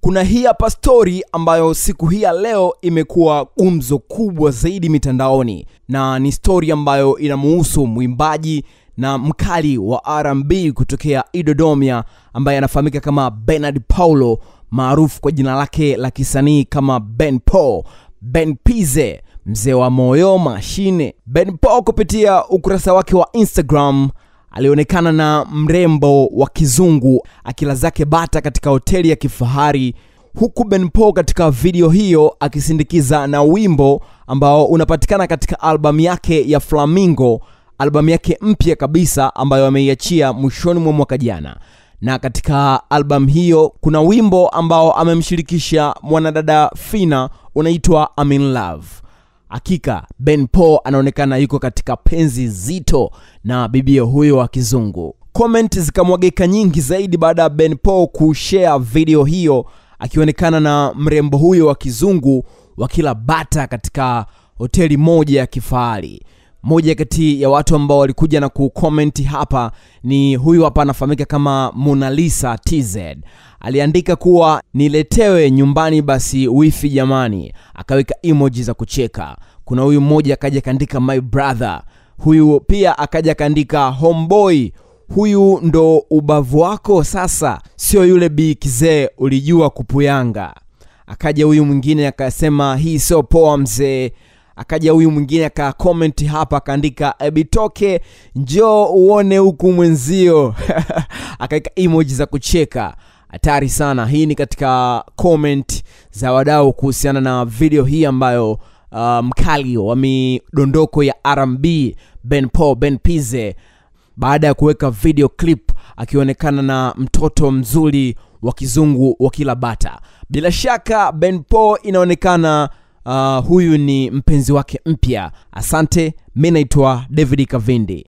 kuna hii hapa stori ambayo siku hii ya leo imekuwa gumzo kubwa zaidi mitandaoni na ni stori ambayo inamuhusu mwimbaji na mkali wa rb kutokea idodomia ambaye anafahamika kama benard paulo maarufu kwa jina lake la kisanii kama ben paul ben pize mzee wa moyo mashine ben paul kupitia ukurasa wake wa instagram alionekana na mrembo wa kizungu akila zake bata katika hoteli ya kifahari huku ben paul katika video hiyo akisindikiza na wimbo ambao unapatikana katika albamu yake ya flamingo albamu yake mpya kabisa ambayo ameiachia mwishoni mwa mwaka jana na katika albamu hiyo kuna wimbo ambao amemshirikisha mwanadada fina unaitwa I'm in love hakika ben paul anaonekana yuko katika penzi zito na bibia huyo wa kizungu comment zikamwagika nyingi zaidi baada ya ben paul kushare video hiyo akionekana na mrembo huyo wa kizungu wakila bata katika hoteli moja ya kifahari moja kati ya watu ambao walikuja na kukomenti hapa ni huyu hapa anafahamika kama monalisa tz aliandika kuwa niletewe nyumbani basi wifi jamani akaweka emoji za kucheka kuna huyu mmoja akaja akaandika my brother huyu pia akaja akaandika homeboy huyu ndo ubavu wako sasa sio yule bi kizee ulijua kupuyanga akaja huyu mwingine akasema hii sio poa mzee akaja huyu mwingine akakomenti hapa akaandika ebitoke njoo uone huku mwenzio akaweka emoji za kucheka hatari sana hii ni katika comment za wadau kuhusiana na video hii ambayo uh, mkali wa midondoko ya rb ben paul ben pize baada ya kuweka video clip akionekana na mtoto mzuri wa kizungu wa kila bata bila shaka ben paul inaonekana uh, huyu ni mpenzi wake mpya asante mi naitwa david kavindi